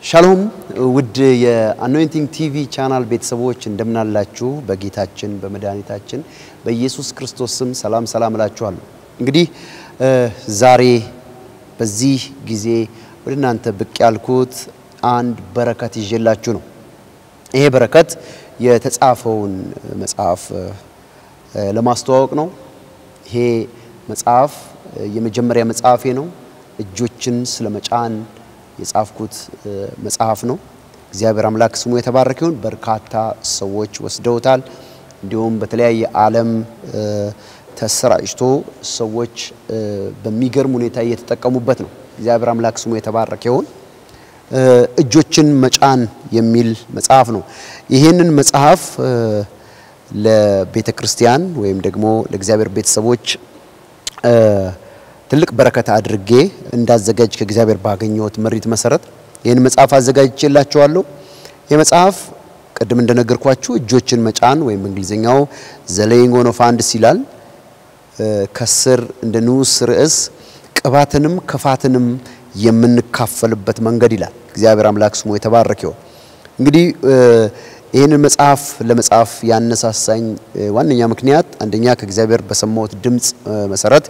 ሻሎም ውድ የአኖይንቲንግ ቲቪ ቻናል ቤተሰቦች እንደምናላችሁ፣ በጌታችን በመድኃኒታችን በኢየሱስ ክርስቶስ ስም ሰላም ሰላም እላችኋለሁ። እንግዲህ ዛሬ በዚህ ጊዜ ወደ እናንተ ብቅ ያልኩት አንድ በረከት ይዤላችሁ ነው። ይሄ በረከት የተጻፈውን መጽሐፍ ለማስተዋወቅ ነው። ይሄ መጽሐፍ የመጀመሪያ መጽሐፌ ነው። እጆችን ስለ መጫን የጻፍኩት መጽሐፍ ነው። እግዚአብሔር አምላክ ስሙ የተባረከ ይሁን። በርካታ ሰዎች ወስደውታል። እንዲሁም በተለያየ ዓለም ተሰራጭቶ ሰዎች በሚገርም ሁኔታ እየተጠቀሙበት ነው። እግዚአብሔር አምላክ ስሙ የተባረከ ይሁን። እጆችን መጫን የሚል መጽሐፍ ነው። ይህንን መጽሐፍ ለቤተ ክርስቲያን ወይም ደግሞ ለእግዚአብሔር ቤተሰቦች ትልቅ በረከት አድርጌ እንዳዘጋጅ ከእግዚአብሔር ባገኘሁት መሪት መሰረት ይህን መጽሐፍ አዘጋጅቼላችኋለሁ። ይህ መጽሐፍ ቅድም እንደነገርኳችሁ እጆችን መጫን ወይም እንግሊዝኛው ዘ ሌይንግ ኦን ኦፍ ሃንድስ ይላል። ከስር እንደ ንዑስ ርዕስ ቅባትንም ክፋትንም የምንካፈልበት መንገድ ይላል። እግዚአብሔር አምላክ ስሙ የተባረከ ይሁን። እንግዲህ ይህንን መጽሐፍ ለመጻፍ ያነሳሳኝ ዋነኛ ምክንያት አንደኛ ከእግዚአብሔር በሰማሁት ድምፅ መሰረት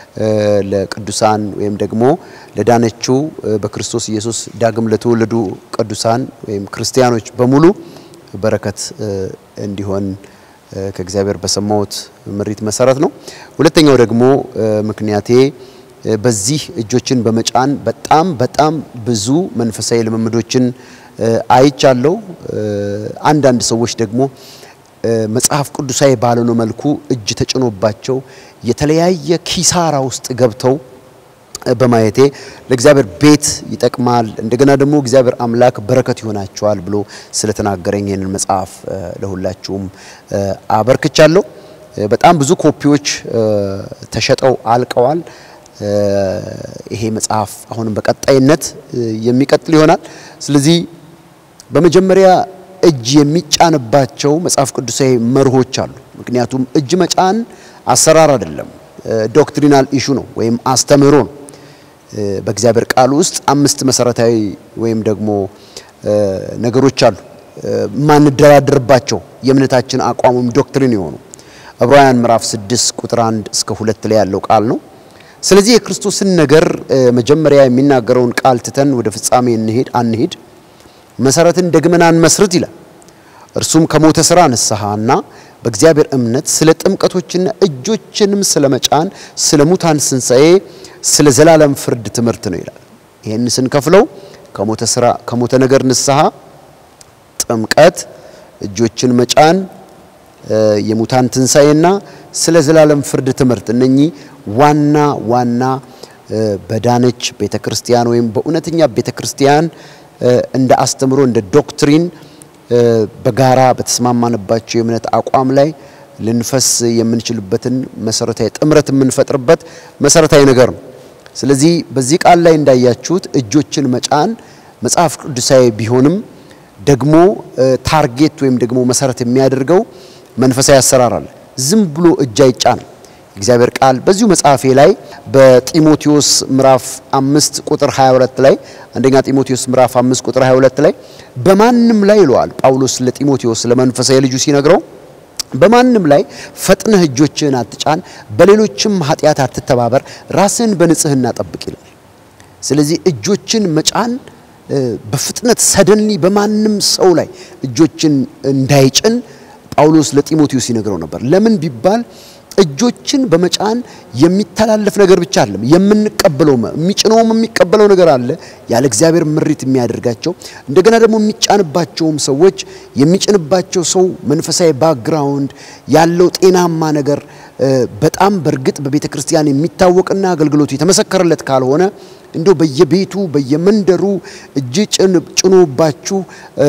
ለቅዱሳን ወይም ደግሞ ለዳነችው በክርስቶስ ኢየሱስ ዳግም ለተወለዱ ቅዱሳን ወይም ክርስቲያኖች በሙሉ በረከት እንዲሆን ከእግዚአብሔር በሰማሁት ምሪት መሰረት ነው። ሁለተኛው ደግሞ ምክንያቴ በዚህ እጆችን በመጫን በጣም በጣም ብዙ መንፈሳዊ ልምምዶችን አይቻለሁ። አንዳንድ ሰዎች ደግሞ መጽሐፍ ቅዱሳዊ ባልሆነ መልኩ እጅ ተጭኖባቸው የተለያየ ኪሳራ ውስጥ ገብተው በማየቴ ለእግዚአብሔር ቤት ይጠቅማል፣ እንደገና ደግሞ እግዚአብሔር አምላክ በረከት ይሆናቸዋል ብሎ ስለተናገረኝ ይህንን መጽሐፍ ለሁላችሁም አበርክቻለሁ። በጣም ብዙ ኮፒዎች ተሸጠው አልቀዋል። ይሄ መጽሐፍ አሁንም በቀጣይነት የሚቀጥል ይሆናል። ስለዚህ በመጀመሪያ እጅ የሚጫንባቸው መጽሐፍ ቅዱሳዊ መርሆች አሉ። ምክንያቱም እጅ መጫን አሰራር አይደለም፣ ዶክትሪናል ኢሹ ነው ወይም አስተምህሮ ነው። በእግዚአብሔር ቃል ውስጥ አምስት መሰረታዊ ወይም ደግሞ ነገሮች አሉ ማንደራደርባቸው የእምነታችን አቋም ወይም ዶክትሪን የሆኑ ዕብራውያን ምዕራፍ 6 ቁጥር 1 እስከ 2 ላይ ያለው ቃል ነው። ስለዚህ የክርስቶስን ነገር መጀመሪያ የሚናገረውን ቃል ትተን ወደ ፍጻሜ እንሄድ አንሄድ መሰረትን ደግመን አንመስርት ይላል። እርሱም ከሞተ ስራ ንስሐና በእግዚአብሔር እምነት ስለ ጥምቀቶችና እጆችንም ስለ መጫን ስለ ሙታን ስንሳኤ ስለ ዘላለም ፍርድ ትምህርት ነው ይላል። ይህን ስንከፍለው ከሞተ ስራ ከሞተ ነገር ንስሐ፣ ጥምቀት፣ እጆችን መጫን፣ የሙታን ትንሳኤና ስለ ዘላለም ፍርድ ትምህርት እነኚህ ዋና ዋና በዳነች ቤተ ክርስቲያን ወይም በእውነተኛ ቤተ ክርስቲያን እንደ አስተምሮ እንደ ዶክትሪን በጋራ በተስማማንባቸው የእምነት አቋም ላይ ልንፈስ የምንችልበትን መሰረታዊ ጥምረት የምንፈጥርበት መሰረታዊ ነገር ነው። ስለዚህ በዚህ ቃል ላይ እንዳያችሁት እጆችን መጫን መጽሐፍ ቅዱሳዊ ቢሆንም ደግሞ ታርጌት ወይም ደግሞ መሰረት የሚያደርገው መንፈሳዊ አሰራር አለ። ዝም ብሎ እጅ አይጫንም። እግዚአብሔር ቃል በዚሁ መጽሐፌ ላይ በጢሞቴዎስ ምዕራፍ 5 ቁጥር 22 ላይ አንደኛ ጢሞቴዎስ ምዕራፍ 5 ቁጥር 22 ላይ በማንም ላይ ይለዋል ጳውሎስ ለጢሞቴዎስ ለመንፈሳዊ ልጁ ሲነግረው በማንም ላይ ፈጥነህ እጆችህን አትጫን፣ በሌሎችም ኃጢአት አትተባበር፣ ራስህን በንጽህና ጠብቅ ይላል። ስለዚህ እጆችን መጫን በፍጥነት ሰደንሊ በማንም ሰው ላይ እጆችን እንዳይጭን ጳውሎስ ለጢሞቴዎስ ይነግረው ነበር። ለምን ቢባል እጆችን በመጫን የሚተላለፍ ነገር ብቻ አይደለም የምንቀበለው፣ የሚጭነውም የሚቀበለው ነገር አለ ያለ እግዚአብሔር ምሪት የሚያደርጋቸው። እንደገና ደግሞ የሚጫንባቸውም ሰዎች የሚጭንባቸው ሰው መንፈሳዊ ባክግራውንድ ያለው ጤናማ ነገር በጣም በእርግጥ በቤተ ክርስቲያን የሚታወቅና አገልግሎቱ የተመሰከረለት ካልሆነ እንዲሁ በየቤቱ በየመንደሩ እጅ ጭኖባችሁ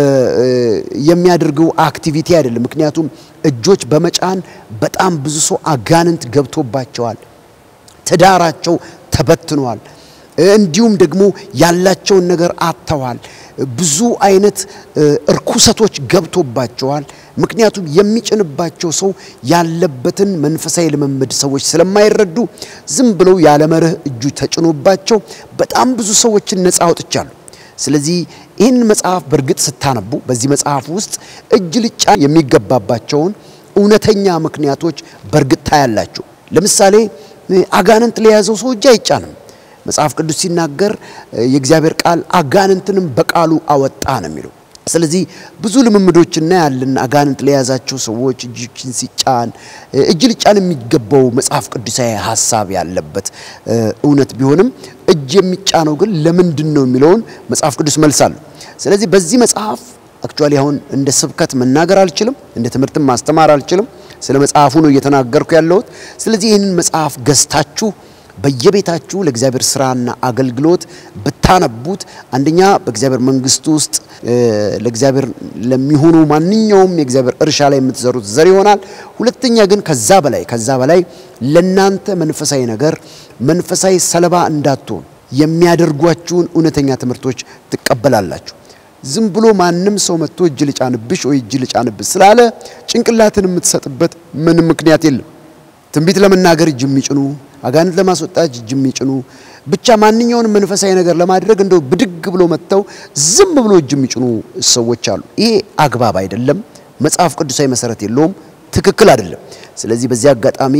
የሚያደርገው አክቲቪቲ አይደለም። ምክንያቱም እጆች በመጫን በጣም ብዙ ሰው አጋንንት ገብቶባቸዋል። ትዳራቸው ተበትኗል። እንዲሁም ደግሞ ያላቸውን ነገር አጥተዋል። ብዙ አይነት እርኩሰቶች ገብቶባቸዋል። ምክንያቱም የሚጭንባቸው ሰው ያለበትን መንፈሳዊ ልምምድ ሰዎች ስለማይረዱ ዝም ብለው ያለ መርህ እጁ ተጭኖባቸው በጣም ብዙ ሰዎችን ነፃ አውጥቻለሁ። ስለዚህ ይህን መጽሐፍ በእርግጥ ስታነቡ በዚህ መጽሐፍ ውስጥ እጅ ልጫ የሚገባባቸውን እውነተኛ ምክንያቶች በእርግጥ ታያላችሁ። ለምሳሌ አጋንንት ለያዘው ሰው እጅ አይጫንም። መጽሐፍ ቅዱስ ሲናገር የእግዚአብሔር ቃል አጋንንትንም በቃሉ አወጣ ነው የሚለው። ስለዚህ ብዙ ልምምዶች እናያለን። አጋንንት ለያዛቸው ሰዎች እጆችን ሲጫን እጅ ልጫን የሚገባው መጽሐፍ ቅዱሳዊ ሀሳብ ያለበት እውነት ቢሆንም እጅ የሚጫነው ግን ለምንድን ነው የሚለውን መጽሐፍ ቅዱስ መልሳለሁ። ስለዚህ በዚህ መጽሐፍ አክቹዋሊ አሁን እንደ ስብከት መናገር አልችልም፣ እንደ ትምህርትም ማስተማር አልችልም። ስለ መጽሐፉ ነው እየተናገርኩ ያለሁት። ስለዚህ ይህንን መጽሐፍ ገዝታችሁ በየቤታችሁ ለእግዚአብሔር ስራና አገልግሎት ብታነቡት አንደኛ በእግዚአብሔር መንግስት ውስጥ ለእግዚአብሔር ለሚሆኑ ማንኛውም የእግዚአብሔር እርሻ ላይ የምትዘሩት ዘር ይሆናል። ሁለተኛ ግን ከዛ በላይ ከዛ በላይ ለናንተ መንፈሳዊ ነገር መንፈሳዊ ሰለባ እንዳትሆን የሚያደርጓችሁን እውነተኛ ትምህርቶች ትቀበላላችሁ። ዝም ብሎ ማንም ሰው መጥቶ እጅ ልጫንብሽ ወይ እጅ ልጫንብሽ ስላለ ጭንቅላትን የምትሰጥበት ምንም ምክንያት የለም። ትንቢት ለመናገር እጅ የሚጭኑ አጋንንት ለማስወጣት እጅ የሚጭኑ ብቻ ማንኛውንም መንፈሳዊ ነገር ለማድረግ እንደው ብድግ ብሎ መጥተው ዝም ብሎ እጅ የሚጭኑ ሰዎች አሉ። ይሄ አግባብ አይደለም። መጽሐፍ ቅዱሳዊ መሰረት የለውም። ትክክል አይደለም። ስለዚህ በዚህ አጋጣሚ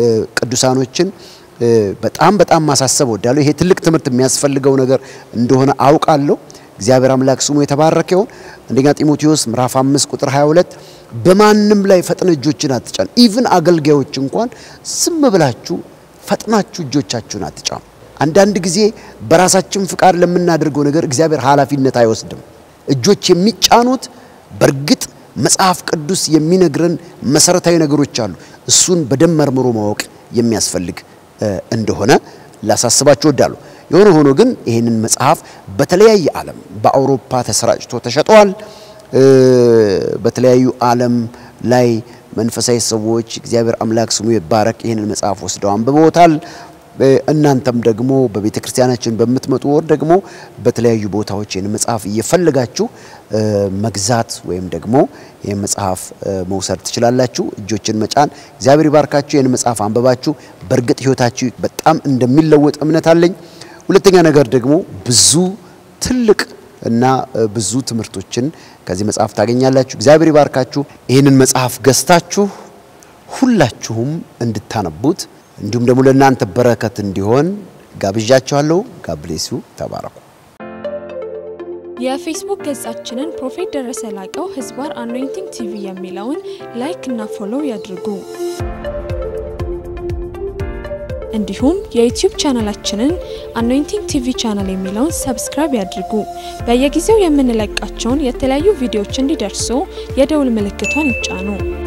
ቅዱሳኖችን በጣም በጣም ማሳሰብ እወዳለሁ። ይሄ ትልቅ ትምህርት የሚያስፈልገው ነገር እንደሆነ አውቃለሁ። እግዚአብሔር አምላክ ስሙ የተባረከ ይሁን። አንደኛ ጢሞቴዎስ ምዕራፍ 5 ቁጥር 22 በማንም ላይ ፈጥነ እጆችን አትጫኑ። ኢቭን አገልጋዮች እንኳን ዝም ብላችሁ ፈጥናችሁ እጆቻችሁን አትጫኑ። አንዳንድ ጊዜ በራሳችን ፍቃድ ለምናደርገው ነገር እግዚአብሔር ኃላፊነት አይወስድም። እጆች የሚጫኑት በእርግጥ መጽሐፍ ቅዱስ የሚነግረን መሰረታዊ ነገሮች አሉ። እሱን በደንብ መርምሮ ማወቅ የሚያስፈልግ እንደሆነ ላሳስባችሁ እወዳለሁ። የሆነ ሆኖ ግን ይህንን መጽሐፍ በተለያየ ዓለም በአውሮፓ ተሰራጭቶ ተሸጧል። በተለያዩ ዓለም ላይ መንፈሳዊ ሰዎች እግዚአብሔር አምላክ ስሙ ይባረክ ይህንን መጽሐፍ ወስደው አንብበውታል። እናንተም ደግሞ በቤተ ክርስቲያናችን በምትመጡ ወር ደግሞ በተለያዩ ቦታዎች ይህን መጽሐፍ እየፈለጋችሁ መግዛት ወይም ደግሞ ይህን መጽሐፍ መውሰድ ትችላላችሁ። እጆችን መጫን እግዚአብሔር ይባርካችሁ። ይህን መጽሐፍ አንብባችሁ በእርግጥ ሕይወታችሁ በጣም እንደሚለወጥ እምነት አለኝ። ሁለተኛ ነገር ደግሞ ብዙ ትልቅ እና ብዙ ትምህርቶችን ከዚህ መጽሐፍ ታገኛላችሁ። እግዚአብሔር ይባርካችሁ። ይህንን መጽሐፍ ገዝታችሁ ሁላችሁም እንድታነቡት እንዲሁም ደግሞ ለእናንተ በረከት እንዲሆን ጋብዣችኋለሁ። ጋብሌሱ ተባረኩ። የፌስቡክ ገጻችንን ፕሮፌት ደረሰ ላቀው ህዝባር አኖይንቲንግ ቲቪ የሚለውን ላይክ እና ፎሎው ያድርጉ። እንዲሁም የዩቲዩብ ቻናላችንን አኖይንቲንግ ቲቪ ቻናል የሚለውን ሰብስክራይብ ያድርጉ። በየጊዜው የምንለቃቸውን የተለያዩ ቪዲዮዎች እንዲደርሱ የደውል ምልክቷን ይጫኑ።